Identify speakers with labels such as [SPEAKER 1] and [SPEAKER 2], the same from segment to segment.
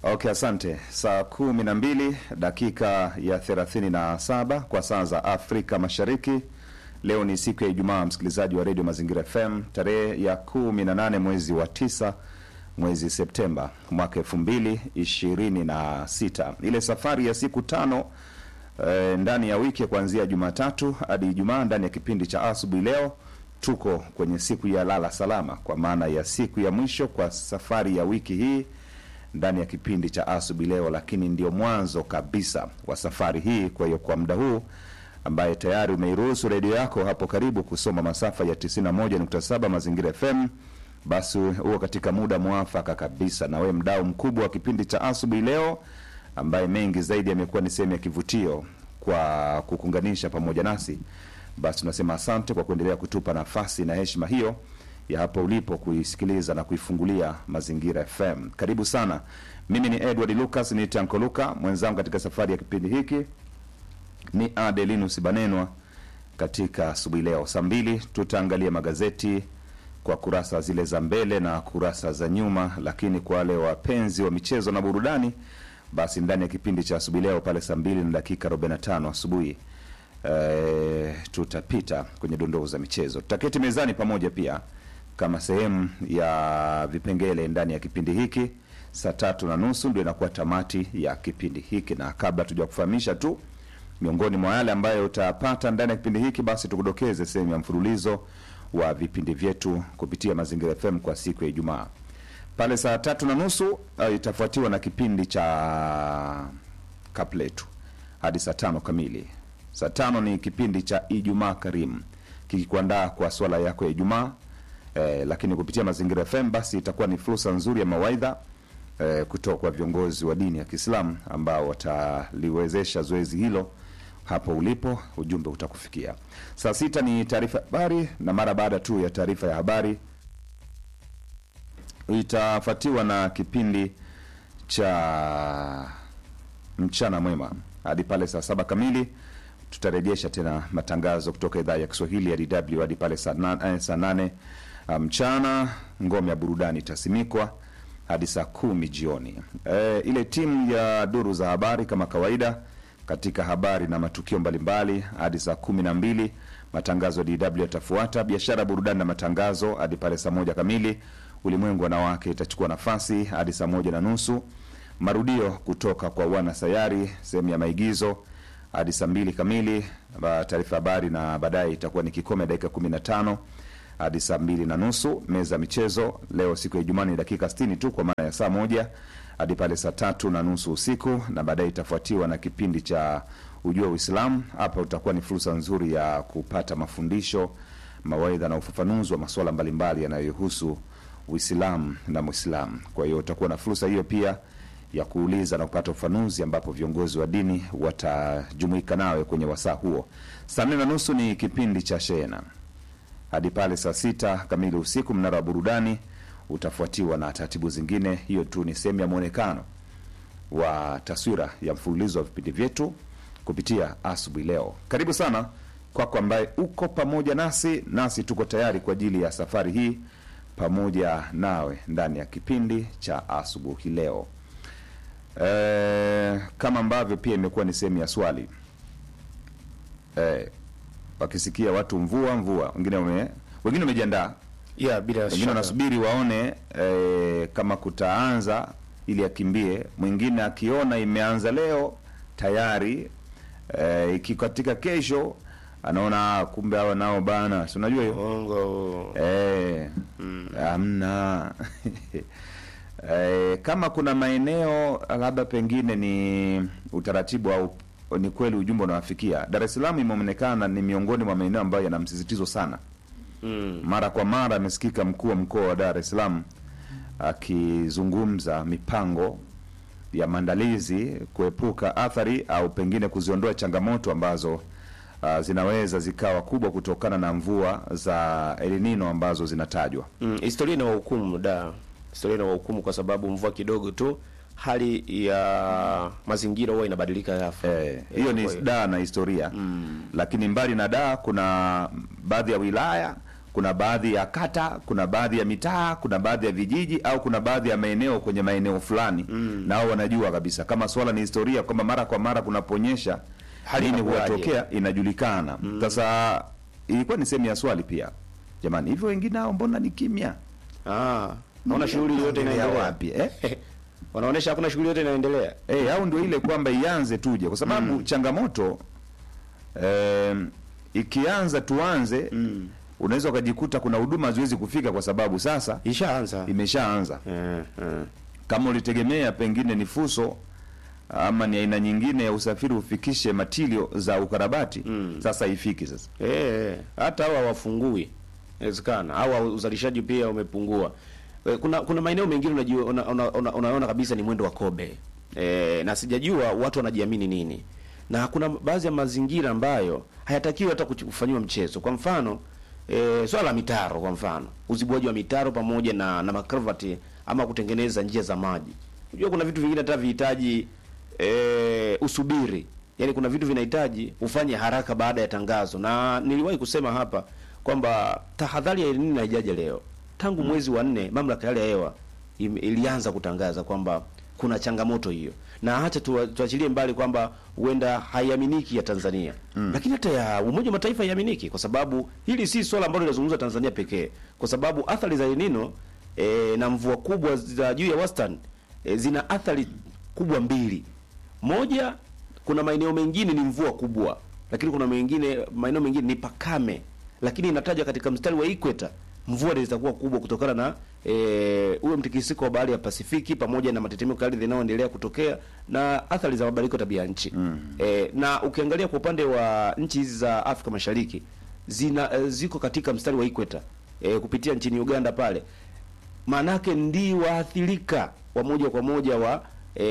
[SPEAKER 1] Okay, asante. Saa kumi na mbili dakika ya thelathini na saba kwa saa za Afrika Mashariki. Leo ni siku ya Ijumaa, msikilizaji wa redio Mazingira FM, tarehe ya kumi na nane mwezi wa tisa mwezi Septemba mwaka elfu mbili ishirini na sita. Ile safari ya siku tano eh, ndani ya wiki kuanzia Jumatatu hadi Ijumaa ndani ya kipindi cha asubuhi. Leo tuko kwenye siku ya lala salama, kwa maana ya siku ya mwisho kwa safari ya wiki hii ndani ya kipindi cha asubuhi leo, lakini ndio mwanzo kabisa wa safari hii. Kwa hiyo kwa muda huu ambaye tayari umeiruhusu redio yako hapo karibu kusoma masafa ya 91.7 Mazingira FM, basi huo katika muda mwafaka kabisa, na we mdau mkubwa wa kipindi cha asubuhi leo, ambaye mengi zaidi yamekuwa ni sehemu ya kivutio kwa kukunganisha pamoja nasi, basi tunasema asante kwa kuendelea kutupa nafasi na heshima hiyo ya hapo ulipo kuisikiliza na kuifungulia Mazingira FM. Karibu sana. Mimi ni Edward Lucas, ni Tanko Luka, mwenzangu katika safari ya kipindi hiki ni Adelinus Banenwa. Katika asubuhi leo saa mbili tutaangalia magazeti kwa kurasa zile za mbele na kurasa za nyuma, lakini kwa wale wapenzi wa michezo na burudani, basi ndani ya kipindi cha asubuhi leo pale saa mbili na dakika 45 asubuhi e, tutapita kwenye dondoo za michezo, tutaketi mezani pamoja pia kama sehemu ya vipengele ndani ya kipindi hiki. Saa tatu na nusu ndio inakuwa tamati ya kipindi hiki, na kabla tuja kufahamisha tu miongoni mwa yale ambayo utapata ndani ya kipindi hiki, basi tukudokeze sehemu ya mfululizo wa vipindi vyetu kupitia Mazingira FM kwa siku ya Ijumaa pale saa tatu na nusu uh, itafuatiwa na kipindi cha Kapletu hadi saa tano kamili. Saa tano ni kipindi cha Ijumaa Karimu kikikuandaa kwa swala yako ya Ijumaa. Eh, lakini kupitia Mazingira FM basi itakuwa ni fursa nzuri ya mawaidha eh, kutoka kwa viongozi wa dini ya Kiislamu ambao wataliwezesha zoezi hilo hapo ulipo, ujumbe utakufikia. Saa sita ni taarifa ya habari, na mara baada tu ya taarifa ya habari itafuatiwa na kipindi cha mchana mwema hadi pale saa saba kamili tutarejesha tena matangazo kutoka idhaa ya Kiswahili ya DW hadi pale saa na- eh, saa nane mchana. Ngome ya burudani itasimikwa hadi saa kumi jioni. E, ile timu ya duru za habari kama kawaida katika habari na matukio mbalimbali hadi saa kumi na mbili matangazo ya DW yatafuata. Biashara, burudani na matangazo hadi pale saa moja kamili. Ulimwengu wanawake itachukua nafasi hadi saa moja na nusu. Marudio kutoka kwa wana sayari sehemu ya maigizo hadi saa mbili kamili. Ba- Taarifa habari na baadaye itakuwa ni kikome dakika kumi na tano hadi saa mbili na nusu. Meza ya michezo leo siku ya Ijumaa ni dakika sitini tu kwa maana ya saa moja hadi pale saa tatu na nusu usiku, na baadaye itafuatiwa na kipindi cha ujua Uislamu. Hapa utakuwa ni fursa nzuri ya kupata mafundisho, mawaidha na ufafanuzi wa masuala mbalimbali yanayohusu Uislamu na Muislamu. Kwa hiyo utakuwa na fursa hiyo pia ya kuuliza na kupata ufafanuzi ambapo viongozi wa dini watajumuika nawe kwenye wasaa huo. Saa nne na nusu ni kipindi cha Shehena hadi pale saa sita kamili usiku. Mnara wa burudani utafuatiwa na taratibu zingine. Hiyo tu ni sehemu ya mwonekano wa taswira ya mfululizo wa vipindi vyetu kupitia asubuhi leo. Karibu sana kwako ambaye uko pamoja nasi, nasi tuko tayari kwa ajili ya safari hii pamoja nawe ndani ya kipindi cha asubuhi leo. E, kama ambavyo pia imekuwa ni sehemu ya swali e, wakisikia watu mvua mvua, wengine wame, wengine wamejiandaa,
[SPEAKER 2] ya bila
[SPEAKER 1] wengine
[SPEAKER 2] shaka
[SPEAKER 1] wanasubiri waone e, kama kutaanza ili akimbie. Mwingine akiona imeanza leo tayari e, ikikatika kesho anaona "Ah, kumbe hawa nao bana, si unajua hiyo
[SPEAKER 2] Mungu
[SPEAKER 1] Eh, hamna eh, kama kuna maeneo labda pengine ni utaratibu au ni kweli ujumbe unawafikia. Dar es Salaam imeonekana ni miongoni mwa maeneo ambayo yana msisitizo sana.
[SPEAKER 2] mm.
[SPEAKER 1] Mara kwa mara amesikika mkuu wa mkoa wa Dar es Salaam akizungumza mipango ya maandalizi kuepuka athari au pengine kuziondoa changamoto ambazo uh, zinaweza zikawa kubwa kutokana na mvua za El Nino ambazo zinatajwa.
[SPEAKER 2] Mm. Historia ina wahukumu da, historia ina wahukumu kwa sababu mvua kidogo tu hali ya mazingira huwa inabadilika ghafla.
[SPEAKER 1] Eh, hiyo
[SPEAKER 2] Eh,
[SPEAKER 1] ni
[SPEAKER 2] kwa hiyo-
[SPEAKER 1] daa na historia lakini mbali na daa kuna baadhi ya wilaya kuna baadhi ya kata, kuna baadhi ya mitaa, kuna baadhi ya vijiji au kuna baadhi ya maeneo kwenye maeneo fulani mm. na wao wanajua kabisa kama swala ni historia kwamba mara kwa mara kunaponyesha
[SPEAKER 2] Hali
[SPEAKER 1] nini
[SPEAKER 2] inakuwaje?
[SPEAKER 1] huwatokea inajulikana. Sasa ilikuwa ni sehemu ya swali pia, jamani, hivyo wengine hao mbona ni kimya?
[SPEAKER 2] Ah, naona shughuli yote
[SPEAKER 1] Inaendelea
[SPEAKER 2] inaendelea
[SPEAKER 1] wapi eh?
[SPEAKER 2] Wanaonesha hakuna shughuli yote inaendelea.
[SPEAKER 1] Eh, au ndio ile kwamba ianze tuje, kwa sababu changamoto eh, ikianza tuanze
[SPEAKER 2] Mm.
[SPEAKER 1] unaweza ukajikuta kuna huduma haziwezi kufika kwa sababu sasa
[SPEAKER 2] Ishaanza.
[SPEAKER 1] imeshaanza.
[SPEAKER 2] Eh, eh.
[SPEAKER 1] Kama ulitegemea pengine ni fuso ama ni aina nyingine ya usafiri ufikishe matilio za ukarabati
[SPEAKER 2] Mm.
[SPEAKER 1] sasa haifiki sasa.
[SPEAKER 2] Eh, hata hawa wafungui inawezekana, au uzalishaji pia umepungua. Eh, Kuna kuna maeneo mengine unajua una, una, una, unaona kabisa ni mwendo wa kobe eh, na sijajua watu wanajiamini nini, na kuna baadhi ya mazingira ambayo hayatakiwi hata kuch- kufanyiwa mchezo. Kwa mfano eh, swala la mitaro, kwa mfano uzibuaji wa mitaro pamoja na na makravati ama kutengeneza njia za maji. Unajua kuna vitu vingine hata vihitaji eh, usubiri yaani kuna vitu vinahitaji ufanye haraka baada ya tangazo, na niliwahi kusema hapa kwamba tahadhari ya El Nino haijaja leo. Tangu mwezi wa nne mamlaka ya hali ya hewa im- ilianza kutangaza kwamba kuna changamoto hiyo, na hata tu, tuachilie mbali kwamba huenda haiaminiki ya Tanzania mm. lakini hata ya Umoja wa Mataifa haiaminiki, kwa sababu hili si swala ambalo linazungumzwa Tanzania pekee, kwa sababu athari za El Nino e, na mvua kubwa za juu ya wastani e, zina athari kubwa mbili. Moja, kuna maeneo mengine ni mvua kubwa, lakini kuna mengine maeneo mengine ni pakame, lakini inataja katika mstari wa ikweta mvua zitakuwa kubwa kutokana na eh, ule mtikisiko wa bahari ya Pasifiki pamoja na matetemeko ya ardhi yanayoendelea kutokea na athari za mabadiliko ya tabia ya nchi mm. E, na ukiangalia kwa upande wa nchi hizi za Afrika Mashariki zina eh, ziko katika mstari wa ikweta e, kupitia nchini Uganda pale maanake ndi waathirika wa moja kwa moja wa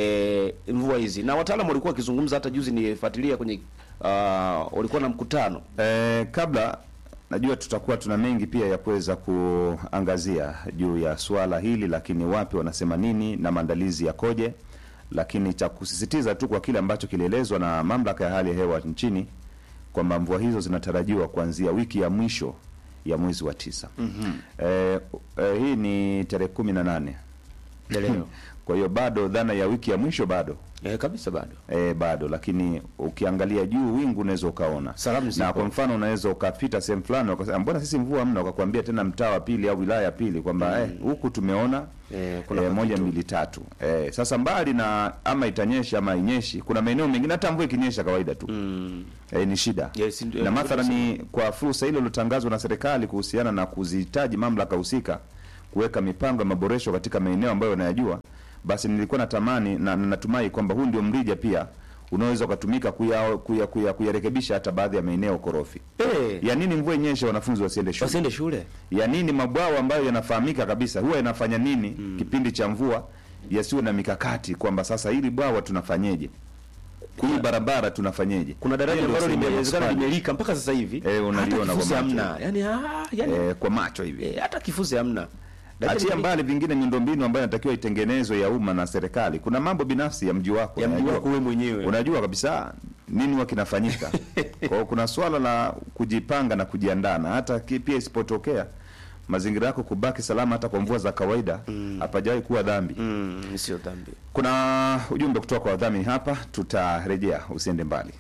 [SPEAKER 2] e, mvua hizi, na wataalamu walikuwa wakizungumza. Hata juzi nifuatilia kwenye uh, walikuwa na mkutano
[SPEAKER 1] Eh, kabla najua tutakuwa tuna mengi pia ya kuweza kuangazia juu ya suala hili, lakini wapi wanasema nini na maandalizi yakoje, lakini cha kusisitiza tu kwa kile ambacho kilielezwa na mamlaka ya hali ya hewa nchini kwamba mvua hizo zinatarajiwa kuanzia wiki ya mwisho ya mwezi wa tisa. mm-hmm. eh, eh, hii ni tarehe kumi na nane
[SPEAKER 2] ya leo
[SPEAKER 1] kwa hiyo bado dhana ya wiki ya mwisho bado
[SPEAKER 2] e, kabisa bado
[SPEAKER 1] E, bado lakini ukiangalia juu wingu unaweza ukaona
[SPEAKER 2] Salamu zipo.
[SPEAKER 1] na kwa mfano unaweza ukapita sehemu fulani ukasema mbona sisi mvua hamna, ukakwambia tena mtaa wa pili au wilaya ya pili kwamba eh, huku tumeona
[SPEAKER 2] Eh, kuna
[SPEAKER 1] eh,
[SPEAKER 2] kakitu.
[SPEAKER 1] moja mbili tatu eh, sasa mbali na ama itanyesha ama inyeshi, kuna maeneo mengine hata mvua ikinyesha kawaida tu
[SPEAKER 2] mm.
[SPEAKER 1] eh, ni shida
[SPEAKER 2] Yes, ndio-
[SPEAKER 1] na
[SPEAKER 2] ndio
[SPEAKER 1] mathalani kwa fursa ile iliyotangazwa na serikali kuhusiana na kuzihitaji mamlaka husika kuweka mipango ya maboresho katika maeneo ambayo wanayajua, basi nilikuwa natamani na na natumai kwamba huu ndio mrija pia unaweza ukatumika kuya, kuya, kuya, kuyarekebisha hata baadhi ya maeneo korofi.
[SPEAKER 2] Eh,
[SPEAKER 1] Ya nini mvua inyeshe wanafunzi wasiende shule?
[SPEAKER 2] wasiende shule
[SPEAKER 1] Ya nini mabwawa ambayo yanafahamika kabisa huwa yanafanya nini kipindi cha mvua yasiwe na mikakati kwamba sasa hili bwawa tunafanyeje, hii barabara tunafanyeje?
[SPEAKER 2] kuna daraja
[SPEAKER 1] Hiyo ndio
[SPEAKER 2] ambalo
[SPEAKER 1] sehemu ya
[SPEAKER 2] limewezekana
[SPEAKER 1] maswali.
[SPEAKER 2] limelika mpaka sasa hivi
[SPEAKER 1] Eh, unaliona
[SPEAKER 2] hata
[SPEAKER 1] kwa
[SPEAKER 2] kifusi
[SPEAKER 1] macho.
[SPEAKER 2] hamna yani, ah, yani
[SPEAKER 1] eh, kwa macho hivi
[SPEAKER 2] eh, hata kifusi hamna Daraja
[SPEAKER 1] achia
[SPEAKER 2] limelika.
[SPEAKER 1] mbali vingine miundombinu ambayo inatakiwa itengenezwe ya umma na serikali. Kuna mambo binafsi ya mji wako
[SPEAKER 2] ya mji
[SPEAKER 1] unajua.
[SPEAKER 2] wako wewe mwenyewe
[SPEAKER 1] unajua kabisa nini huwa kinafanyika. Kwa hiyo kuna swala la kujipanga na kujiandaa, na hata ki- pia isipotokea mazingira yako kubaki salama hata kwa mvua za kawaida hapajawahi kuwa dhambi.
[SPEAKER 2] mm, sio dhambi
[SPEAKER 1] Kuna ujumbe kutoka kwa wadhamini hapa, tutarejea, usiende mbali.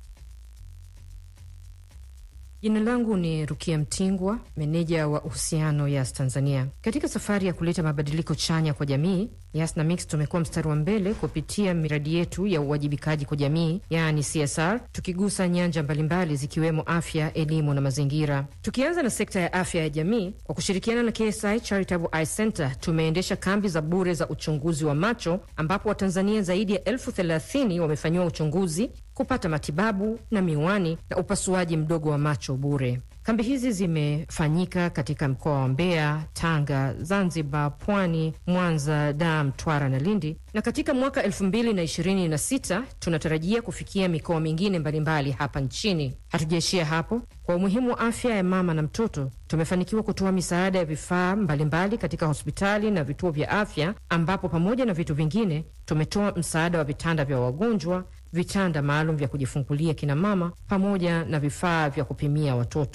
[SPEAKER 3] Jina langu ni Rukia Mtingwa, meneja wa uhusiano Yas Tanzania. Katika safari ya kuleta mabadiliko chanya kwa jamii, Yas na Mix tumekuwa mstari wa mbele kupitia miradi yetu ya uwajibikaji kwa jamii, yaani CSR, tukigusa nyanja mbalimbali zikiwemo afya, elimu na mazingira. Tukianza na sekta ya afya ya jamii, kwa kushirikiana na KSI Charitable Eye Center tumeendesha kambi za bure za uchunguzi wa macho, ambapo Watanzania zaidi ya elfu thelathini wamefanyiwa uchunguzi kupata matibabu na miwani na upasuaji mdogo wa macho bure. Kambi hizi zimefanyika katika mkoa wa Mbeya, Tanga, Zanzibar, Pwani, Mwanza, Dar, Mtwara na Lindi, na katika mwaka elfu mbili na ishirini na sita tunatarajia kufikia mikoa mingine mbalimbali hapa nchini. Hatujaishia hapo. Kwa umuhimu wa afya ya mama na mtoto, tumefanikiwa kutoa misaada ya vifaa mbalimbali katika hospitali na vituo vya afya, ambapo pamoja na vitu vingine tumetoa msaada wa vitanda vya wagonjwa vitanda maalum vya kujifungulia kina mama pamoja na vifaa vya kupimia watoto.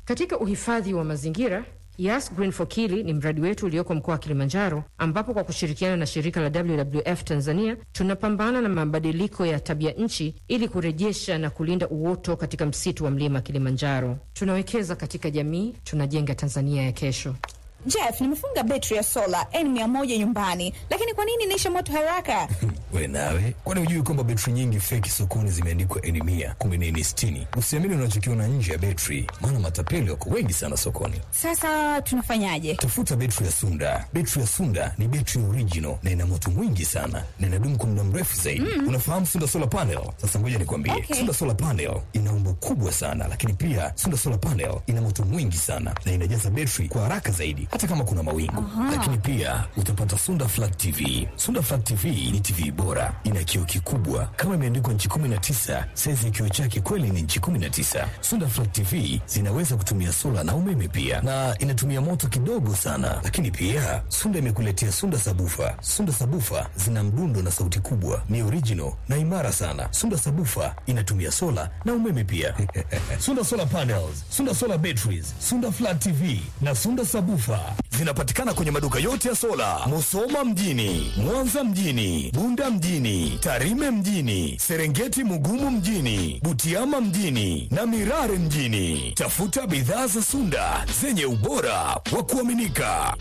[SPEAKER 3] Katika uhifadhi wa mazingira Yas Green for Kili ni mradi wetu ulioko mkoa wa Kilimanjaro, ambapo kwa kushirikiana na shirika la WWF Tanzania tunapambana na mabadiliko ya tabia nchi ili kurejesha na kulinda uoto katika msitu wa mlima Kilimanjaro. Tunawekeza katika jamii, tunajenga Tanzania ya kesho.
[SPEAKER 4] Jeff, nimefunga betri ya sola N100 nyumbani, lakini kwa nini inaisha moto haraka?
[SPEAKER 5] We nawe, kwani hujui kwamba betri nyingi feki sokoni zimeandikwa N100 kumbe ni N60? Usiamini unachokiona nje ya betri, maana matapeli wako wengi sana sokoni.
[SPEAKER 4] Sasa tunafanyaje?
[SPEAKER 5] Tafuta betri ya Sunda. Betri ya Sunda ni betri original na ina moto mwingi sana na inadumu kwa muda mrefu zaidi. Unafahamu Sunda Solar Panel? Sasa ngoja nikwambie,
[SPEAKER 4] Okay.
[SPEAKER 5] Sunda Solar Panel ina umbo kubwa sana, lakini pia Sunda Solar Panel ina moto mwingi sana na inajaza betri kwa haraka zaidi, hata kama kuna mawingu. Lakini pia utapata Sunda Flat TV. Sunda Flat TV ni TV bora, ina kioo kikubwa kama imeandikwa nchi 19. Saizi ya kioo chake kweli ni nchi 19. Sunda Flat TV zinaweza kutumia sola na umeme pia, na inatumia moto kidogo sana. Lakini pia Sunda imekuletea Sunda Sabufa. Sunda Sabufa zina mdundo na sauti kubwa, ni original na imara sana. Sunda Sabufa inatumia sola na umeme pia. Sunda Solar Panels, Sunda Solar Batteries, Sunda Flat TV na Sunda Sabufa zinapatikana kwenye maduka yote ya sola, Musoma mjini, Mwanza mjini, Bunda mjini, Tarime mjini, Serengeti Mugumu mjini, Butiama mjini na Mirare mjini. Tafuta bidhaa za Sunda zenye ubora wa kuaminika.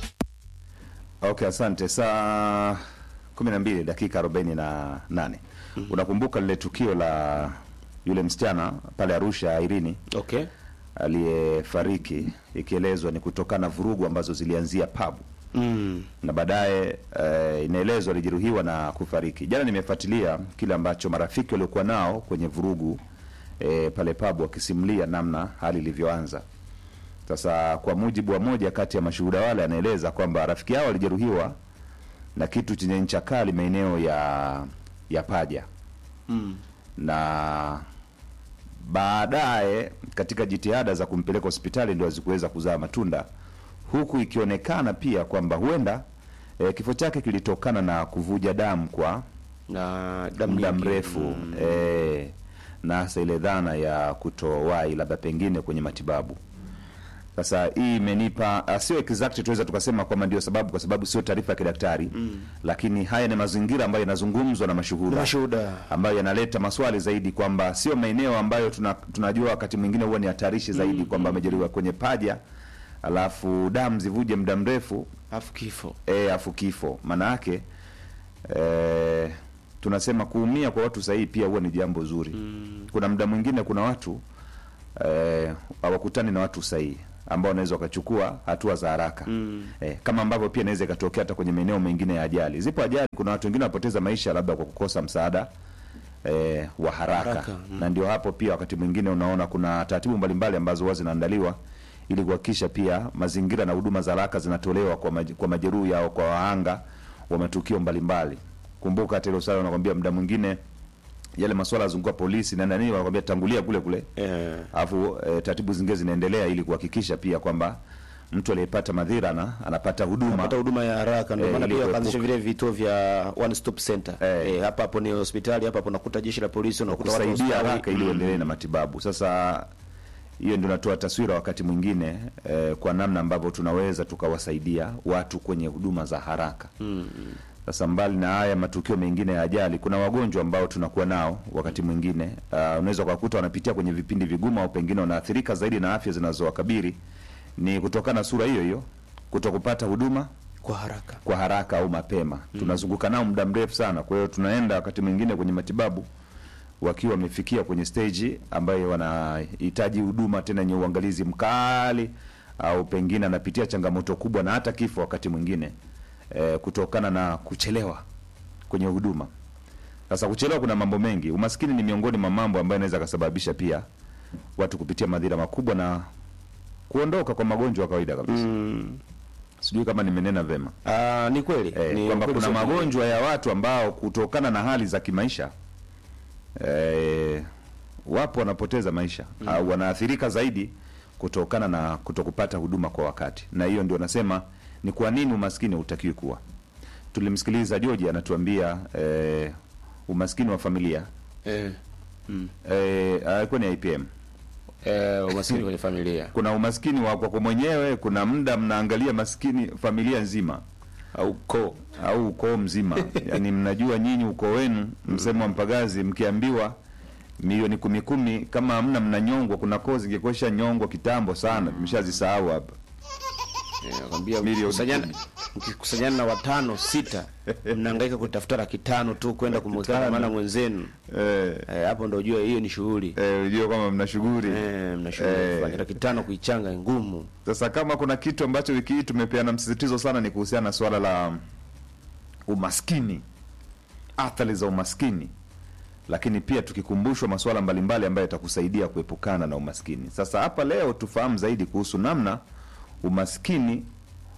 [SPEAKER 1] Okay, asante. Saa kumi na mbili dakika arobaini na nane. Unakumbuka lile tukio la yule msichana pale Arusha, Irini
[SPEAKER 2] Okay.
[SPEAKER 1] aliyefariki, ikielezwa ni kutokana na vurugu ambazo zilianzia pabu
[SPEAKER 2] Mm.
[SPEAKER 1] na baadaye eh, inaelezwa alijeruhiwa na kufariki. Jana nimefuatilia kile ambacho marafiki waliokuwa nao kwenye vurugu eh, pale pabu wakisimulia namna hali ilivyoanza. Sasa kwa mujibu wa moja kati ya mashuhuda wale, anaeleza kwamba rafiki yao alijeruhiwa na kitu chenye ncha kali maeneo ya ya paja
[SPEAKER 2] Mm.
[SPEAKER 1] na baadaye katika jitihada za kumpeleka hospitali ndio hazikuweza kuzaa matunda, huku ikionekana pia kwamba huenda e, kifo chake kilitokana na kuvuja damu kwa
[SPEAKER 2] Na damu
[SPEAKER 1] muda
[SPEAKER 2] nyingi.
[SPEAKER 1] mrefu
[SPEAKER 2] Mm.
[SPEAKER 1] e, na hasa ile dhana ya kutowahi labda pengine kwenye matibabu. Sasa hii imenipa ah, sio exact tuweza tukasema kwamba ndio sababu, kwa sababu sio taarifa ya kidaktari mm. Lakini haya ni mazingira ambayo yanazungumzwa na mashuhuda
[SPEAKER 2] Mashuhuda.
[SPEAKER 1] ambayo yanaleta maswali zaidi kwamba sio maeneo ambayo tuna, tunajua wakati mwingine huwa ni hatarishi zaidi kwamba amejeruhiwa kwenye paja alafu damu zivuje muda mrefu
[SPEAKER 2] Alafu kifo.
[SPEAKER 1] e, afu kifo. Maana yake e, tunasema kuumia kwa watu sahihi pia huwa ni jambo zuri mm. Kuna muda mwingine kuna watu eh, hawakutani na watu sahihi ambao wanaweza wakachukua hatua za haraka mm. eh, kama ambavyo pia inaweza ikatokea hata kwenye maeneo mengine ya ajali. Zipo ajali, kuna watu wengine wanapoteza maisha labda kwa kukosa msaada eh, wa haraka,
[SPEAKER 2] Haraka, mm.
[SPEAKER 1] na ndio hapo pia wakati mwingine unaona kuna taratibu mbalimbali ambazo huwa zinaandaliwa ili kuhakikisha pia mazingira na huduma za haraka zinatolewa kwa, maj, kwa majeruhi au kwa wahanga wa matukio mbalimbali. Kumbuka hata ile swala wanakwambia muda mwingine yale masuala yazunguka polisi na nani, wanakwambia tangulia kule kule
[SPEAKER 2] Eh.
[SPEAKER 1] alafu e, taratibu zingine zinaendelea ili kuhakikisha pia kwamba mtu aliyepata madhira na anapata huduma
[SPEAKER 2] Pata huduma ya haraka ndio
[SPEAKER 1] Eh,
[SPEAKER 2] maana
[SPEAKER 1] ili
[SPEAKER 2] pia wakaanzisha
[SPEAKER 1] kuepuka.
[SPEAKER 2] vile vituo vya one stop center.
[SPEAKER 1] Eh.
[SPEAKER 2] Eh, hapa hapo ni hospitali, hapa hapo unakuta jeshi la polisi, unakuta watu wa
[SPEAKER 1] kusaidia
[SPEAKER 2] hospitali.
[SPEAKER 1] haraka ili uendelee na matibabu. Sasa hiyo ndio natoa taswira wakati mwingine eh, kwa namna ambavyo tunaweza tukawasaidia watu kwenye huduma za haraka. Sasa mbali na haya matukio mengine ya ajali, kuna wagonjwa ambao tunakuwa nao wakati mwingine uh, unaweza ukakuta wanapitia kwenye vipindi vigumu au pengine wanaathirika zaidi na afya zinazowakabiri ni kutokana na sura hiyo hiyo, kutokupata huduma
[SPEAKER 2] kwa haraka.
[SPEAKER 1] kwa haraka au mapema. Tunazunguka nao muda mrefu sana, kwa hiyo tunaenda wakati mwingine kwenye matibabu wakiwa wamefikia kwenye stage ambayo wanahitaji huduma tena yenye uangalizi mkali, au pengine anapitia changamoto kubwa na hata kifo wakati mwingine eh, kutokana na kuchelewa kwenye huduma. Sasa kuchelewa, kuna mambo mengi. Umaskini ni miongoni mwa mambo ambayo yanaweza kasababisha pia watu kupitia madhira makubwa na kuondoka kwa magonjwa ya kawaida kabisa.
[SPEAKER 2] Mm.
[SPEAKER 1] Sijui kama nimenena vema.
[SPEAKER 2] Ah, ni kweli.
[SPEAKER 1] Eh,
[SPEAKER 2] ni
[SPEAKER 1] kwamba
[SPEAKER 2] kweli
[SPEAKER 1] kuna
[SPEAKER 2] sio kweli.
[SPEAKER 1] magonjwa ya watu ambao kutokana na hali za kimaisha eh, wapo wanapoteza maisha au wanaathirika zaidi kutokana na kutokupata huduma kwa wakati, na hiyo ndio nasema ni kwa nini umaskini hutakiwi kuwa. Tulimsikiliza George anatuambia eh, umaskini wa familia
[SPEAKER 2] Eh.
[SPEAKER 1] eh, alikuwa ni IPM
[SPEAKER 2] eh, umaskini kwenye familia
[SPEAKER 1] kuna umaskini wa kwako mwenyewe kuna muda mnaangalia maskini familia nzima
[SPEAKER 2] au koo
[SPEAKER 1] au ukoo mzima yaani mnajua nyinyi ukoo wenu msemo wa mpagazi mkiambiwa milioni kumi kumi kama hamna mnanyongwa kuna koo zingekuesha nyongwa kitambo sana tumeshazisahau hapa
[SPEAKER 2] Eh, nakwambia
[SPEAKER 1] Milioni
[SPEAKER 2] mkikusanyana mkikusanyana na watano sita mnahangaika kutafuta laki tano tu kwenda kumwekea
[SPEAKER 1] tano.
[SPEAKER 2] dhamana mwenzenu
[SPEAKER 1] eh,
[SPEAKER 2] eh, hapo ndo ujue hiyo ni shughuli
[SPEAKER 1] eh, unajua kwamba mna shughuli
[SPEAKER 2] eh, mna shughuli
[SPEAKER 1] Eh.
[SPEAKER 2] kufanya laki tano kuichanga ni ngumu
[SPEAKER 1] Sasa kama kuna kitu ambacho wiki hii tumepeana msisitizo sana ni kuhusiana na suala la umaskini, athari za umaskini, lakini pia tukikumbushwa masuala mbalimbali ambayo yatakusaidia kuepukana na umaskini. Sasa hapa leo tufahamu zaidi kuhusu namna umaskini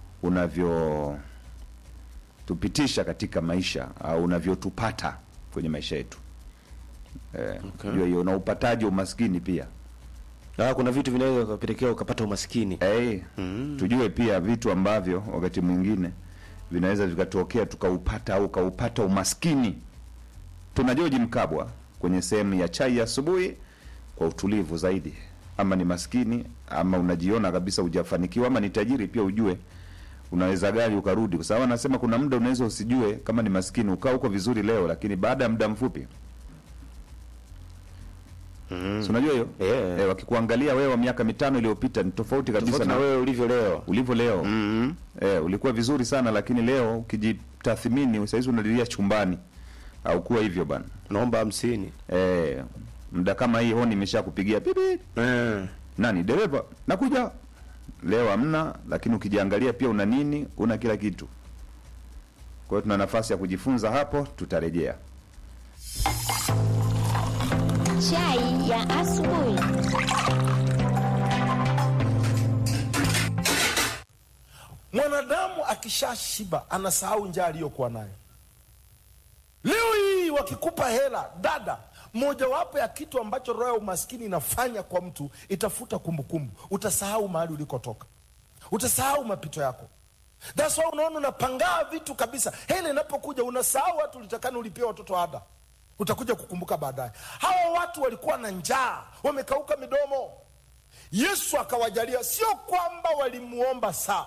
[SPEAKER 1] unavyotupitisha katika maisha au unavyotupata kwenye maisha yetu. Eh,
[SPEAKER 2] Okay.
[SPEAKER 1] jua hiyo na upataji wa umaskini pia
[SPEAKER 2] ah, kuna vitu vinaweza kupelekea ukapata umaskini
[SPEAKER 1] hey, tujue pia vitu ambavyo wakati mwingine vinaweza vikatokea tukaupata au ukaupata umaskini. Tuna George Mkabwa kwenye sehemu ya chai ya asubuhi kwa utulivu zaidi, ama ni maskini ama unajiona kabisa hujafanikiwa ama ni tajiri, pia ujue unaweza gari ukarudi, kwa sababu anasema kuna muda unaweza usijue kama ni maskini, ukaa huko vizuri leo, lakini baada ya muda mfupi si unajua hiyo
[SPEAKER 2] Yeah.
[SPEAKER 1] eh, wakikuangalia wewe wa miaka mitano iliyopita ni tofauti kabisa
[SPEAKER 2] tofauti
[SPEAKER 1] na
[SPEAKER 2] na wewe ulivyo leo
[SPEAKER 1] ulivyo leo
[SPEAKER 2] mm
[SPEAKER 1] eh, ulikuwa vizuri sana lakini leo ukijitathmini saizi unalilia chumbani au kuwa hivyo bana
[SPEAKER 2] naomba hamsini
[SPEAKER 1] eh, muda kama hii honi imesha kupigia bibi
[SPEAKER 2] eh.
[SPEAKER 1] nani dereva nakuja leo hamna lakini ukijiangalia pia una nini una kila kitu kwa hiyo tuna nafasi ya kujifunza hapo tutarejea
[SPEAKER 6] Chai ya asubuhi.
[SPEAKER 7] Mwanadamu akishashiba anasahau njaa aliyokuwa nayo. Leo hii wakikupa hela, dada, mojawapo ya kitu ambacho roho ya umaskini inafanya kwa mtu, itafuta kumbukumbu. Utasahau mahali ulikotoka, utasahau mapito yako. That's why unaona unapangaa vitu kabisa. Hela inapokuja unasahau watu ulitakana ulipia watoto ada, utakuja kukumbuka baadaye. Hawa watu walikuwa na njaa, wamekauka midomo. Yesu akawajalia, sio kwamba walimuomba saa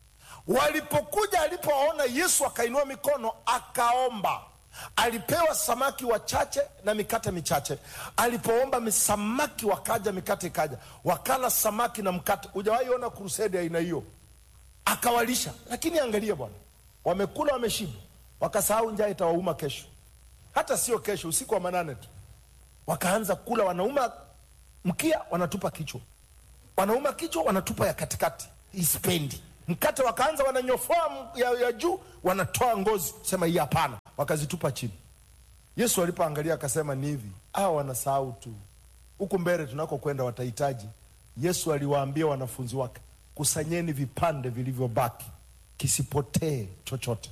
[SPEAKER 7] Walipokuja, alipowaona Yesu akainua mikono akaomba. Alipewa samaki wachache na mikate michache. Alipoomba misamaki wakaja, mikate ikaja, wakala samaki na mkate. Hujawahi ona krusedi ya aina hiyo? Akawalisha. Lakini angalia bwana, wamekula wameshiba, wakasahau njaa itawauma kesho, hata sio kesho, usiku wa manane tu wakaanza kula, wanauma mkia, wanatupa kichwa, wanauma kichwa, wanatupa ya katikati, ispendi mkate wakaanza wananyofoa m- ya, ya juu wanatoa ngozi, sema hii hapana, wakazitupa chini. Yesu alipoangalia akasema ni hivi, hawa wanasahau tu, huku mbele tunakokwenda watahitaji. Yesu aliwaambia wanafunzi wake, kusanyeni vipande vilivyobaki, kisipotee chochote.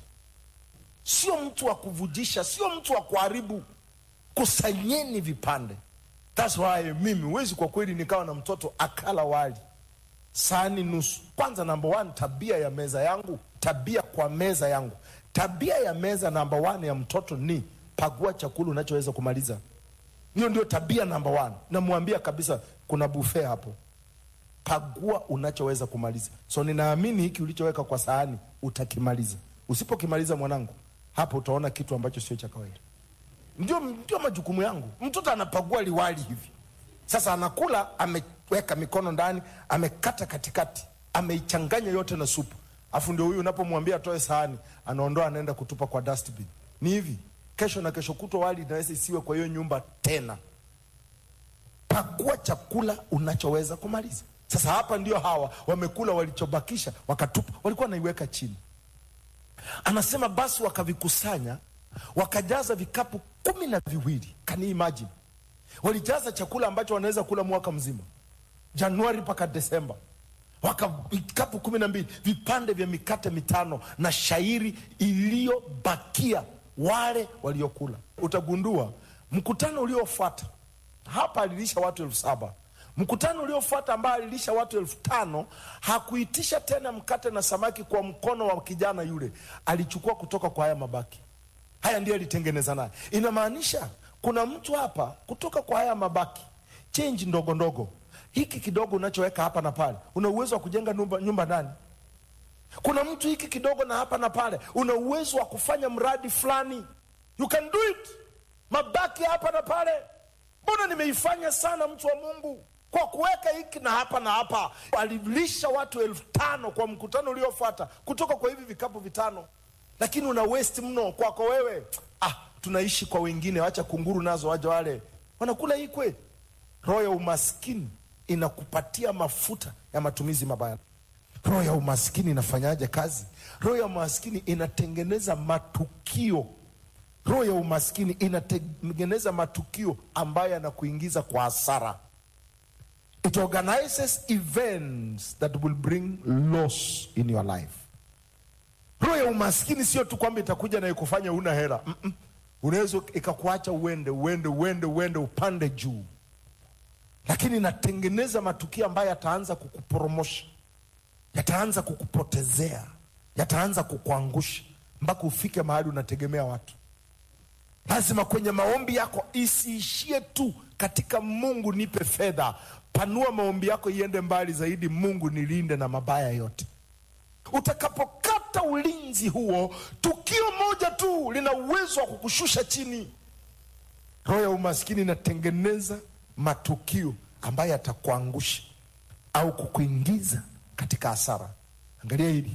[SPEAKER 7] Sio mtu wa kuvujisha, sio mtu wa kuharibu, kusanyeni vipande. That's why mimi huwezi kwa kweli nikawa na mtoto akala wali sahani nusu. Kwanza namba one, tabia ya meza yangu, tabia kwa meza yangu, tabia ya meza namba one ya mtoto ni pagua chakula unachoweza kumaliza. Hiyo ndio tabia namba one. Namwambia kabisa, kuna buffet hapo, pagua unachoweza kumaliza. So ninaamini hiki ulichoweka kwa sahani utakimaliza. Usipokimaliza mwanangu, hapo utaona kitu ambacho sio cha kawaida. Ndio, ndio majukumu yangu. Mtoto anapagua liwali hivi sasa anakula, ameweka mikono ndani, amekata katikati, ameichanganya yote na supu, afu ndio huyu unapomwambia atoe sahani, anaondoa anaenda kutupa kwa dustbin. Ni hivi, kesho na kesho kutwa wali inaweza isiwe kwa hiyo nyumba tena. Pakua chakula unachoweza kumaliza. Sasa hapa ndio hawa wamekula walichobakisha, wakatupa, walikuwa wanaiweka chini. Anasema basi wakavikusanya, wakajaza vikapu kumi na viwili. Can you imagine? walijaza chakula ambacho wanaweza kula mwaka mzima januari mpaka desemba waka vikapu kumi na mbili vipande vya mikate mitano na shairi iliyobakia wale waliokula utagundua mkutano uliofuata hapa alilisha watu elfu saba mkutano uliofuata ambao alilisha watu elfu tano hakuitisha tena mkate na samaki kwa mkono wa kijana yule alichukua kutoka kwa haya mabaki haya ndiyo alitengeneza naye inamaanisha kuna mtu hapa kutoka kwa haya mabaki chenji ndogo ndogo hiki kidogo unachoweka hapa na pale una uwezo wa kujenga nyumba, nyumba ndani kuna mtu hiki kidogo na hapa na pale una uwezo wa kufanya mradi fulani you can do it mabaki hapa na pale mbona nimeifanya sana mtu wa mungu kwa kuweka hiki na hapa na hapa alilisha watu elfu tano kwa mkutano uliofuata kutoka kwa hivi vikapu vitano lakini una waste mno kwako wewe ah tunaishi kwa wengine wacha kunguru nazo waja wale wanakula hii kweli roho ya umaskini inakupatia mafuta ya matumizi mabaya roho ya umaskini inafanyaje kazi roho ya umaskini inatengeneza matukio roho ya umaskini inatengeneza matukio ambayo yanakuingiza kwa hasara it organizes events that will bring loss in your life roho ya umaskini sio tu kwamba itakuja na ikufanya una hela Mm-mm. unaweza ikakuacha uende uende uende uende upande juu lakini inatengeneza matukio ambayo yataanza kukuporomosha yataanza kukupotezea yataanza kukuangusha mpaka ufike mahali unategemea watu lazima kwenye maombi yako isiishie tu katika mungu nipe fedha panua maombi yako iende mbali zaidi mungu nilinde na mabaya yote utakapokata ulinzi huo tukio moja tu lina uwezo wa kukushusha chini roho ya umaskini inatengeneza matukio ambayo yatakuangusha au kukuingiza katika hasara angalia hili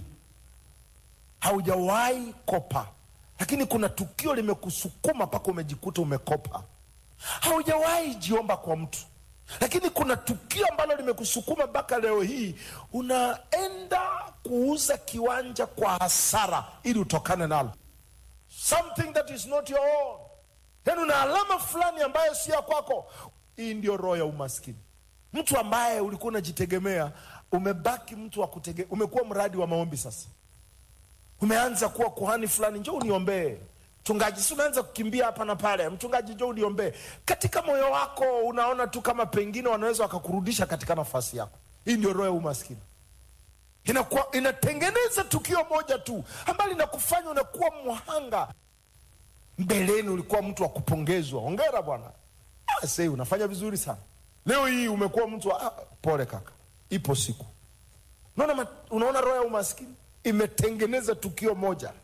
[SPEAKER 7] haujawahi kopa lakini kuna tukio limekusukuma mpaka umejikuta umekopa haujawahi jiomba kwa mtu lakini kuna tukio ambalo limekusukuma mpaka leo hii unaenda kuuza kiwanja kwa hasara ili utokane nalo something that is not your own yaani una alama fulani ambayo si ya kwako hii ndio roho ya umaskini mtu ambaye ulikuwa unajitegemea umebaki mtu wa kutege, umekuwa mradi wa maombi sasa umeanza kuwa kuhani fulani njo uniombee mchungaji si unaanza kukimbia hapa na pale mchungaji njo uniombee katika moyo wako unaona tu kama pengine wanaweza wakakurudisha katika nafasi yako hii ndio roho ya umaskini inakuwa inatengeneza tukio moja tu ambalo linakufanya unakuwa mhanga mbeleni ulikuwa mtu wa kupongezwa ongera bwana Ah, sei unafanya vizuri sana leo hii umekuwa mtu wa ah, pole kaka ipo siku unaona, ma- unaona roho ya umaskini imetengeneza tukio moja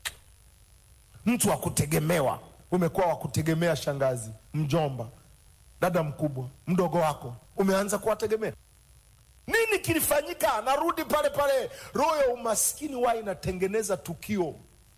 [SPEAKER 7] mtu wa kutegemewa umekuwa wa kutegemea shangazi mjomba dada mkubwa mdogo wako umeanza kuwategemea nini kilifanyika narudi pale pale roho ya umaskini wa inatengeneza tukio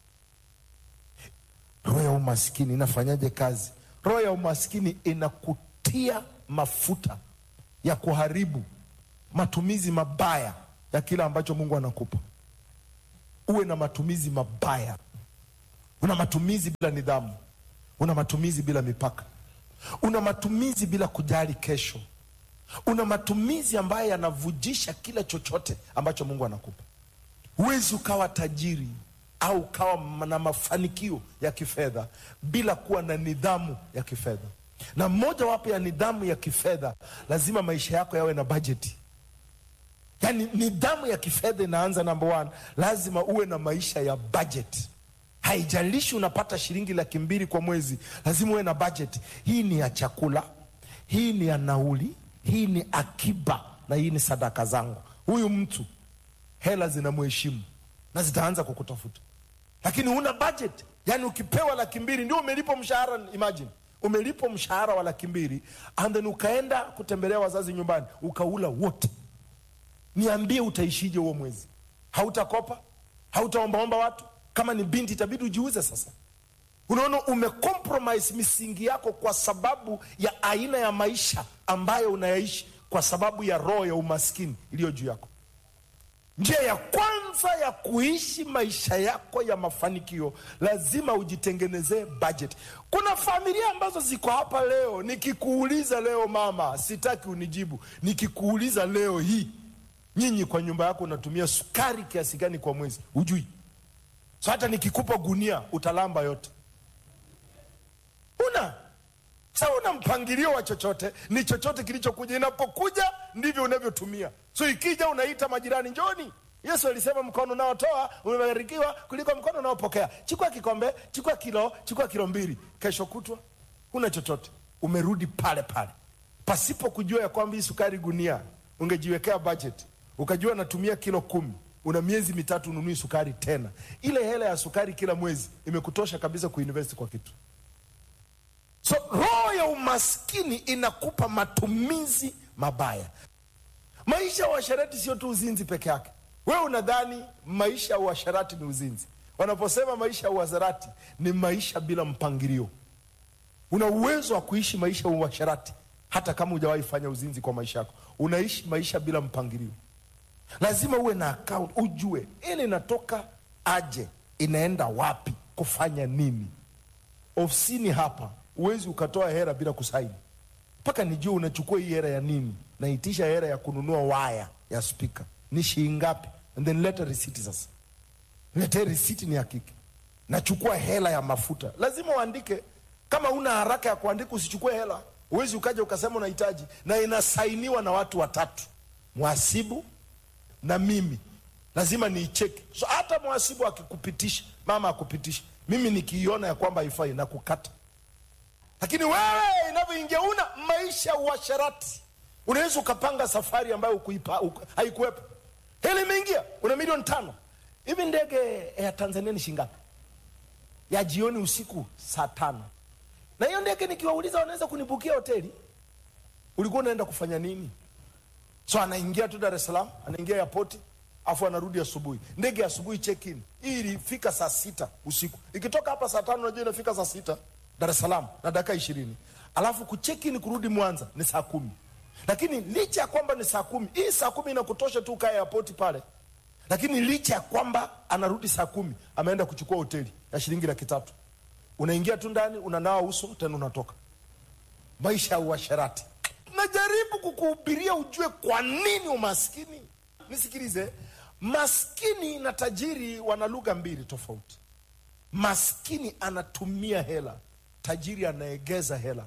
[SPEAKER 7] roho ya umaskini inafanyaje kazi roho ya umaskini inakutia mafuta ya kuharibu matumizi mabaya ya kile ambacho mungu anakupa uwe na matumizi mabaya una matumizi bila nidhamu una matumizi bila mipaka una matumizi bila kujali kesho una matumizi ambayo yanavujisha kila chochote ambacho mungu anakupa huwezi ukawa tajiri au ukawa ma- na mafanikio ya kifedha bila kuwa na nidhamu ya kifedha na mojawapo ya nidhamu ya kifedha lazima maisha yako yawe na bajeti yaani nidhamu ya kifedha inaanza number one lazima uwe na maisha ya budget haijalishi unapata shilingi laki mbili kwa mwezi lazima uwe na budget hii ni ya chakula hii ni ya nauli hii ni akiba na hii ni sadaka zangu huyu mtu hela zinamheshimu na zitaanza kukutafuta lakini huna budget yaani ukipewa laki mbili ndio umelipwa mshahara imagine umelipwa mshahara wa laki mbili and then ukaenda kutembelea wazazi nyumbani ukaula wote niambie utaishije huo mwezi hautakopa hautaombaomba watu kama ni binti itabidi ujiuze sasa unaona umecompromise misingi yako kwa sababu ya aina ya maisha ambayo unayaishi kwa sababu ya roho ya umaskini iliyo juu yako njia ya kwanza ya kuishi maisha yako ya mafanikio lazima ujitengenezee budget kuna familia ambazo ziko hapa leo nikikuuliza leo mama sitaki unijibu nikikuuliza leo hii nyinyi kwa nyumba yako unatumia sukari kiasi gani kwa mwezi hujui so hata nikikupa gunia utalamba yote una sa una mpangilio wa chochote ni chochote kilichokuja inapokuja ndivyo unavyotumia so ikija unaita majirani njoni yesu alisema mkono unaotoa umebarikiwa kuliko mkono unaopokea chukua kikombe chukua kilo chukua kilo mbili kesho kutwa una chochote umerudi pale pale pasipo kujua ya kwamba hii sukari gunia ungejiwekea budget ukajua natumia kilo kumi una miezi mitatu ununui sukari tena ile hela ya sukari kila mwezi imekutosha kabisa kuinvest kwa kitu so roho ya umaskini inakupa matumizi mabaya maisha ya uasherati sio tu uzinzi peke yake wewe unadhani maisha ya uasherati ni uzinzi wanaposema maisha ya uasherati ni maisha bila mpangilio una uwezo wa kuishi maisha ya uasherati hata kama hujawahi fanya uzinzi kwa maisha yako unaishi maisha bila mpangilio lazima uwe na account ujue ili inatoka aje inaenda wapi kufanya nini ofisini hapa huwezi ukatoa hera bila kusaini mpaka nijue unachukua hii hera ya nini naitisha hera ya kununua waya ya spika ni shilingi ngapi and then leta risiti sasa letee risiti ni hakiki nachukua hela ya mafuta lazima uandike kama una haraka ya kuandika usichukue hela huwezi ukaja ukasema unahitaji na inasainiwa na watu watatu mwasibu na mimi lazima niicheki so hata mwasibu akikupitisha mama akupitisha mimi nikiiona ya kwamba haifai na kukata lakini wewe inavyoingia una maisha ya uasharati unaweza ukapanga safari ambayo ukuipa- uku- haikuwepo hela imeingia una milioni tano hivi ndege ya tanzania ni shingapi ya jioni usiku saa tano na hiyo ndege nikiwauliza wanaweza kunibukia hoteli ulikuwa unaenda kufanya nini so anaingia tu dar es salaam anaingia yapoti afu anarudi asubuhi ndege ya asubuhi check in hii ilifika saa sita usiku ikitoka hapa saa tano unajua inafika saa sita dar es salaam na dakika ishirini alafu kucheck in kurudi mwanza ni saa kumi lakini licha ya kwamba ni saa kumi hii saa kumi inakutosha tu kaa yapoti pale lakini licha ya kwamba anarudi saa kumi ameenda kuchukua hoteli ya shilingi laki tatu unaingia tu ndani unanawa uso tena unatoka maisha ya uasherati najaribu kukuhubiria ujue kwa nini umaskini nisikilize maskini na tajiri wana lugha mbili tofauti maskini anatumia hela tajiri anaegeza hela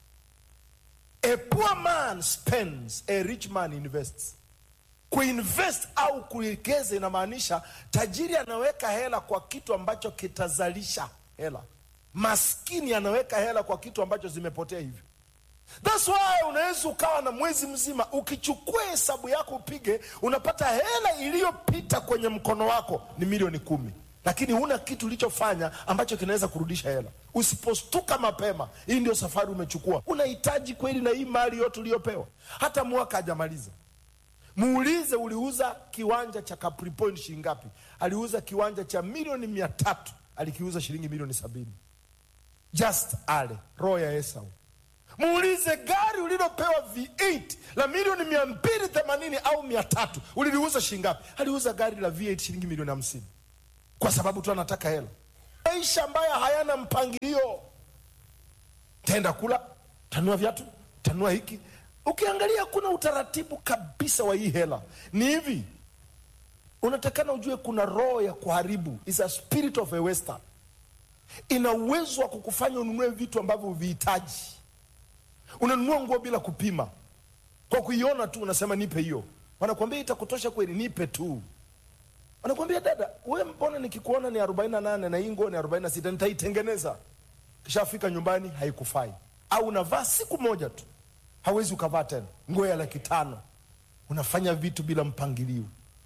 [SPEAKER 7] a poor man spends a rich man invests kuinvest au kuegeza inamaanisha tajiri anaweka hela kwa kitu ambacho kitazalisha hela maskini anaweka hela kwa kitu ambacho zimepotea hivyo thats why unaweza ukawa na mwezi mzima ukichukua hesabu yako upige unapata hela iliyopita kwenye mkono wako ni milioni kumi lakini huna kitu ulichofanya ambacho kinaweza kurudisha hela usipostuka mapema hii ndio safari umechukua unahitaji kweli na hii mali yote uliyopewa hata mwaka hajamaliza muulize uliuza kiwanja cha Capri Point shilingi ngapi aliuza kiwanja cha milioni mia tatu alikiuza shilingi milioni sabini just ale roho ya esau muulize gari ulilopewa v8 la milioni mia mbili themanini au mia tatu uliliuza shilingi ngapi aliuza gari la v8 shilingi milioni hamsini kwa sababu tu anataka hela maisha ambayo hayana mpangilio taenda kula tanua viatu tanua hiki ukiangalia kuna utaratibu kabisa wa hii hela ni hivi unatakana ujue kuna roho ya kuharibu is a spirit of a western ina uwezo wa kukufanya ununue vitu ambavyo huvihitaji unanunua nguo bila kupima kwa kuiona tu unasema nipe hiyo wanakwambia itakutosha kweli nipe tu wanakwambia dada we mbona nikikuona ni 48 na hii nguo ni 46 nitaitengeneza kishafika nyumbani haikufai au unavaa siku moja tu hawezi ukavaa tena nguo ya laki tano unafanya vitu bila mpangilio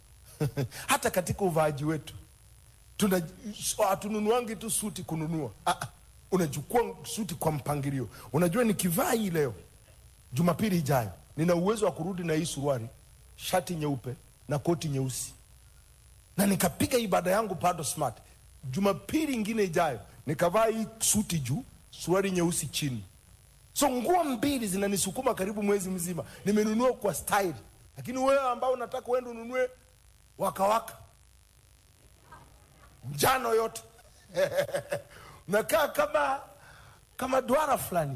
[SPEAKER 7] hata katika uvaaji wetu tuna hatununuangi tu suti kununua ah, ah, unachukua suti kwa mpangilio unajua nikivaa hii leo jumapili ijayo nina uwezo wa kurudi na hii suruari shati nyeupe na koti nyeusi na nikapiga ibada yangu bado smart jumapili ingine ijayo nikavaa hii suti juu suruari nyeusi chini so nguo mbili zinanisukuma karibu mwezi mzima nimenunua kwa style lakini wewe ambao unataka uende ununue wakawaka njano yote nakaa kama kama duara fulani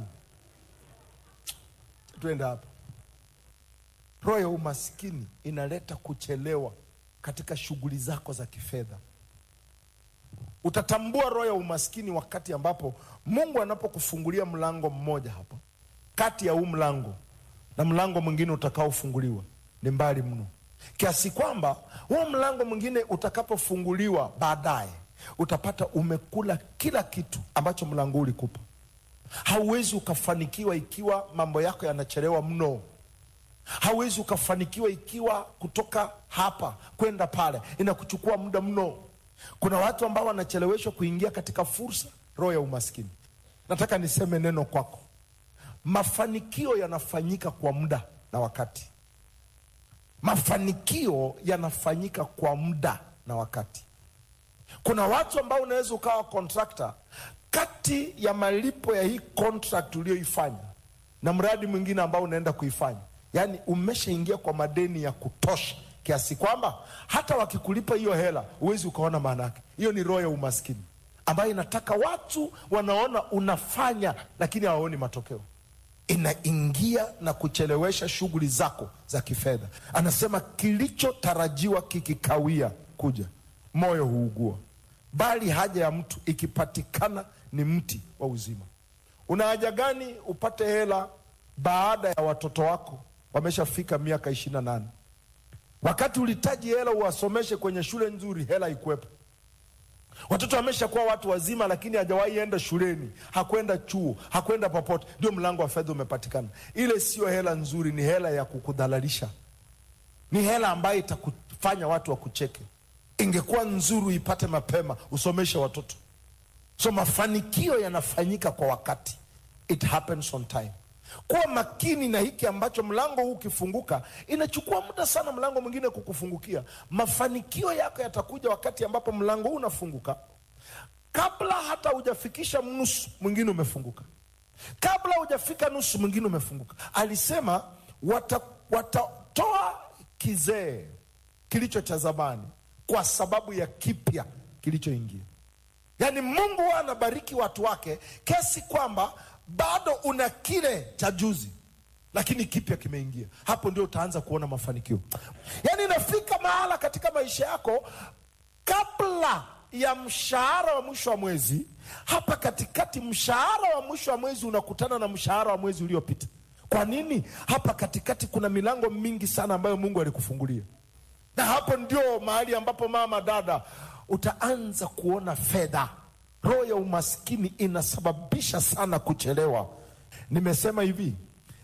[SPEAKER 7] tuenda hapa roho ya umaskini inaleta kuchelewa katika shughuli zako za kifedha utatambua roho ya umaskini wakati ambapo mungu anapokufungulia mlango mmoja hapo kati ya huu mlango na mlango mwingine utakaofunguliwa ni mbali mno kiasi kwamba huu mlango mwingine utakapofunguliwa baadaye utapata umekula kila kitu ambacho mlango ulikupa hauwezi ukafanikiwa ikiwa mambo yako yanachelewa mno hauwezi ukafanikiwa ikiwa kutoka hapa kwenda pale inakuchukua muda mno kuna watu ambao wanacheleweshwa kuingia katika fursa roho ya umaskini nataka niseme neno kwako mafanikio yanafanyika kwa muda na wakati mafanikio yanafanyika kwa muda na wakati kuna watu ambao unaweza ukawa kontrakta kati ya malipo ya hii contract uliyoifanya na mradi mwingine ambao unaenda kuifanya yaani umeshaingia kwa madeni ya kutosha kiasi kwamba hata wakikulipa hiyo hela huwezi ukaona maana yake hiyo ni roho ya umaskini ambayo inataka watu wanaona unafanya lakini hawaoni matokeo inaingia na kuchelewesha shughuli zako za kifedha anasema kilichotarajiwa kikikawia kuja moyo huugua bali haja ya mtu ikipatikana ni mti wa uzima una haja gani upate hela baada ya watoto wako wameshafika miaka ishirina nane wakati ulitaji hela uwasomeshe kwenye shule nzuri hela ikuwepo watoto wameshakuwa watu wazima lakini hajawahi enda shuleni hakwenda chuo hakwenda popote ndio mlango wa fedha umepatikana ile sio hela nzuri ni hela ya kukudhalalisha ni hela ambayo itakufanya watu wakucheke ingekuwa nzuri uipate mapema usomeshe watoto so mafanikio yanafanyika kwa wakati it happens on time kuwa makini na hiki ambacho mlango huu ukifunguka inachukua muda sana mlango mwingine kukufungukia mafanikio yako yatakuja wakati ambapo mlango huu unafunguka kabla hata hujafikisha nusu mwingine umefunguka kabla hujafika nusu mwingine umefunguka alisema wata, watatoa kizee kilicho cha zamani kwa sababu ya kipya kilichoingia yaani mungu huwa anabariki watu wake kiasi kwamba bado una kile cha juzi lakini kipya kimeingia hapo ndio utaanza kuona mafanikio yaani inafika mahala katika maisha yako kabla ya mshahara wa mwisho wa mwezi hapa katikati mshahara wa mwisho wa mwezi unakutana na mshahara wa mwezi uliopita kwa nini hapa katikati kuna milango mingi sana ambayo mungu alikufungulia na hapo ndio mahali ambapo mama dada utaanza kuona fedha roho ya umaskini inasababisha sana kuchelewa nimesema hivi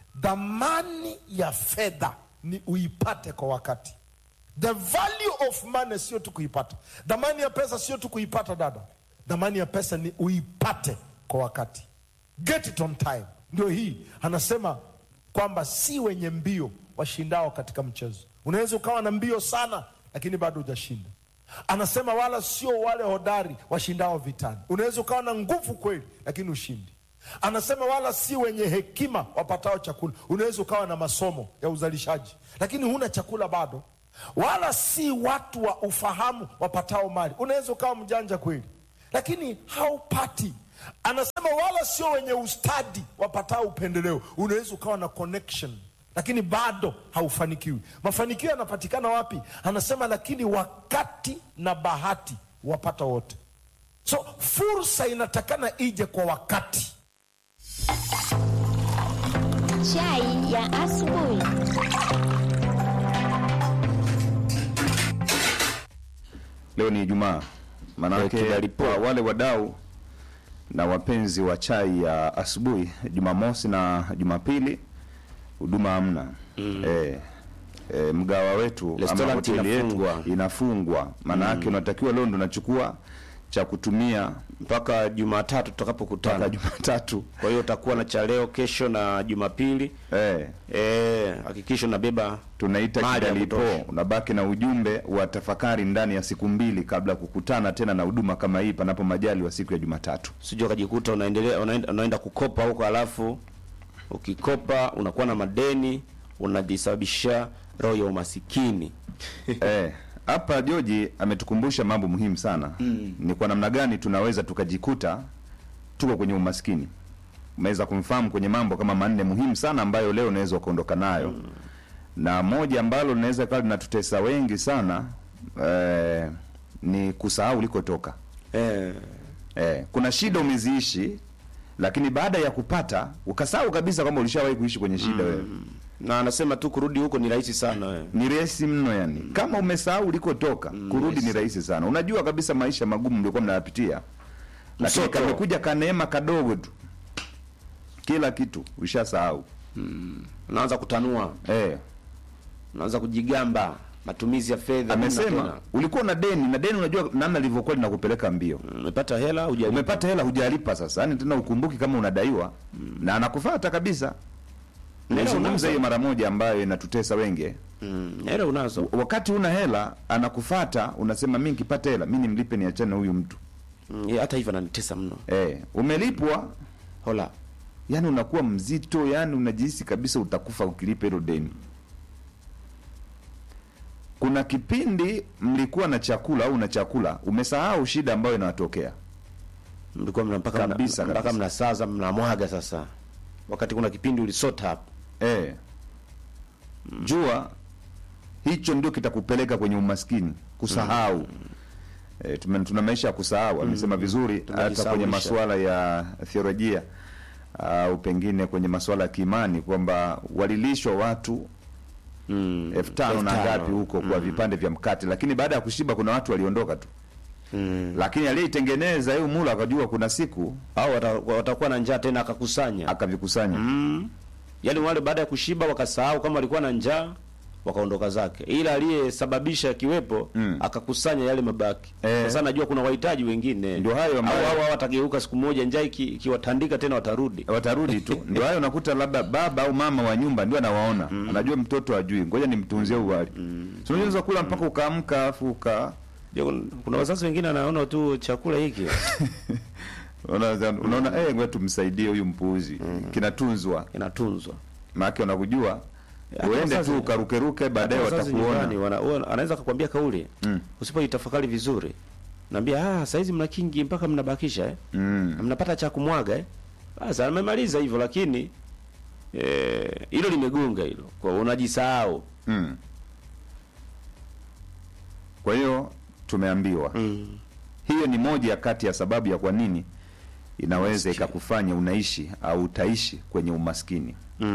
[SPEAKER 7] dhamani ya fedha ni uipate kwa wakati the value of money sio tu kuipata dhamani ya pesa sio tu kuipata dada dhamani ya pesa ni uipate kwa wakati get it on time ndio hii anasema kwamba si wenye mbio washindao katika mchezo unaweza ukawa na mbio sana lakini bado hujashinda anasema wala sio wale hodari washindao vitani unaweza ukawa na nguvu kweli lakini ushindi anasema wala si wenye hekima wapatao chakula unaweza ukawa na masomo ya uzalishaji lakini huna chakula bado wala si watu wa ufahamu wapatao mali unaweza ukawa mjanja kweli lakini haupati anasema wala sio wenye ustadi wapatao upendeleo unaweza ukawa na connection lakini bado haufanikiwi mafanikio yanapatikana wapi anasema lakini wakati na bahati wapata wote so fursa inatakana ije kwa wakati
[SPEAKER 6] Chai ya asubuhi.
[SPEAKER 1] leo ni ijumaa
[SPEAKER 2] Eh,
[SPEAKER 1] maanake
[SPEAKER 2] kidalipo.
[SPEAKER 1] kwa wale wadau na wapenzi wa chai ya asubuhi jumamosi na jumapili huduma hamna mm. eh, eh, mgawa wetu ama
[SPEAKER 2] Restaurant
[SPEAKER 1] hoteli yetu
[SPEAKER 2] inafungwa.
[SPEAKER 1] inafungwa maana yake unatakiwa leo ndo unachukua cha kutumia
[SPEAKER 2] mpaka Jumatatu
[SPEAKER 1] mpaka
[SPEAKER 2] tutakapokutana.
[SPEAKER 1] jumatatu
[SPEAKER 2] Kwa hiyo utakuwa na cha leo, kesho na Jumapili.
[SPEAKER 1] eh,
[SPEAKER 2] Eh, hakikisha unabeba
[SPEAKER 1] tunaita
[SPEAKER 2] mali ya
[SPEAKER 1] kidalipo
[SPEAKER 2] kutosha.
[SPEAKER 1] unabaki na ujumbe wa tafakari ndani ya siku mbili kabla ya kukutana tena na huduma kama hii panapo majali wa siku ya jumatatu
[SPEAKER 2] sijui ukajikuta unaendelea unaenda, unaenda kukopa huko, alafu ukikopa unakuwa na madeni, unajisababisha roho ya umasikini.
[SPEAKER 1] Eh, hapa Joji ametukumbusha mambo muhimu sana mm. Ni kwa namna gani tunaweza tukajikuta tuko kwenye umaskini. Umeweza kumfahamu kwenye mambo kama manne muhimu sana ambayo leo unaweza ukaondoka nayo mm. Na moja ambalo linaweza kawa linatutesa wengi sana eh, ni kusahau ulikotoka.
[SPEAKER 2] Eh,
[SPEAKER 1] Eh, kuna shida umeziishi, lakini baada ya kupata ukasahau kabisa kwamba ulishawahi kuishi kwenye shida wewe
[SPEAKER 2] na anasema tu kurudi huko ni rahisi sana eh.
[SPEAKER 1] ni rahisi mno yani kama umesahau ulikotoka kurudi ni rahisi sana unajua kabisa maisha magumu mliokuwa mnayapitia lakini
[SPEAKER 2] Msoto.
[SPEAKER 1] kamekuja kaneema kadogo tu kila kitu ushasahau
[SPEAKER 2] unaanza kutanua
[SPEAKER 1] eh.
[SPEAKER 2] unaanza kujigamba matumizi ya fedha hamna
[SPEAKER 1] amesema
[SPEAKER 2] tena.
[SPEAKER 1] ulikuwa na deni na deni unajua namna lilivyokuwa linakupeleka mbio
[SPEAKER 2] umepata hela hujalipa.
[SPEAKER 1] umepata hela hujalipa sasa yani tena ukumbuki kama unadaiwa na anakufata kabisa
[SPEAKER 2] Hela
[SPEAKER 1] nizungumza
[SPEAKER 2] unazo.
[SPEAKER 1] hiyo mara moja ambayo inatutesa wengi
[SPEAKER 2] Mm, hela unazo
[SPEAKER 1] wakati una hela anakufata unasema mi nikipata hela mi nimlipe niachane na huyu mtu
[SPEAKER 2] Mm, ya, hata hivyo ananitesa mno
[SPEAKER 1] eh, umelipwa
[SPEAKER 2] hola
[SPEAKER 1] yani unakuwa mzito yani unajihisi kabisa utakufa ukilipa hilo deni kuna kipindi mlikuwa na chakula au na chakula umesahau shida ambayo inawatokea
[SPEAKER 2] mlikuwa mna mpaka mna-
[SPEAKER 1] Kabisa,
[SPEAKER 2] mpaka
[SPEAKER 1] kabisa.
[SPEAKER 2] mnasaza mnamwaga sasa wakati kuna kipindi ulisota hapo
[SPEAKER 1] eh. jua hicho ndio kitakupeleka kwenye umaskini kusahau eh, tume- tuna maisha ya kusahau amesema vizuri hata kwenye
[SPEAKER 2] Tumejisahulisha.
[SPEAKER 1] masuala ya theolojia au pengine kwenye masuala ya kiimani kwamba walilishwa watu
[SPEAKER 2] mm.
[SPEAKER 1] elfu tano na
[SPEAKER 2] elfu tano.
[SPEAKER 1] ngapi huko kwa vipande vya mkate lakini baada ya kushiba kuna watu waliondoka tu
[SPEAKER 2] mm.
[SPEAKER 1] lakini aliyeitengeneza hiyo mula akajua kuna siku
[SPEAKER 2] au wata- watakuwa na njaa tena akakusanya
[SPEAKER 1] akavikusanya
[SPEAKER 2] mm. yaani wale baada ya kushiba wakasahau kama walikuwa na njaa wakaondoka zake ila aliyesababisha kiwepo
[SPEAKER 1] Mm.
[SPEAKER 2] akakusanya yale mabaki
[SPEAKER 1] Eh.
[SPEAKER 2] sasa najua kuna wahitaji wengine
[SPEAKER 1] Ndio hayo ambayo-
[SPEAKER 2] au au watageuka siku moja njaa iki- ikiwatandika tena watarudi
[SPEAKER 1] watarudi tu ndio hayo unakuta labda baba au mama wa nyumba ndio anawaona anajua mtoto ajui ngoja nimtunzie uwali mm. so unaweza kula mpaka ukaamka afu uka
[SPEAKER 2] Ndio kun- kuna wazazi wengine anaona tu chakula hiki
[SPEAKER 1] unaona unaona eh ngoja tumsaidie huyu mpuuzi kinatunzwa
[SPEAKER 2] inatunzwa
[SPEAKER 1] maana wanakujua
[SPEAKER 2] Hata
[SPEAKER 1] uende
[SPEAKER 2] wazazi-
[SPEAKER 1] tu ukarukeruke baadaye
[SPEAKER 2] Hata wazazi nyumbani
[SPEAKER 1] watakuona
[SPEAKER 2] wana- wana- anaweza kukwambia kauli
[SPEAKER 1] Mm.
[SPEAKER 2] usipoitafakari vizuri naambia ah saizi mna kingi mpaka mnabakisha eh?
[SPEAKER 1] mm.
[SPEAKER 2] mnapata cha kumwaga eh? Sasa amemaliza hivyo, lakini eh, hilo limegonga hilo, kwa unajisahau
[SPEAKER 1] Mm. kwa hiyo tumeambiwa
[SPEAKER 2] mm.
[SPEAKER 1] hiyo ni moja ya kati ya sababu ya kwa nini inaweza ikakufanya unaishi au utaishi kwenye umaskini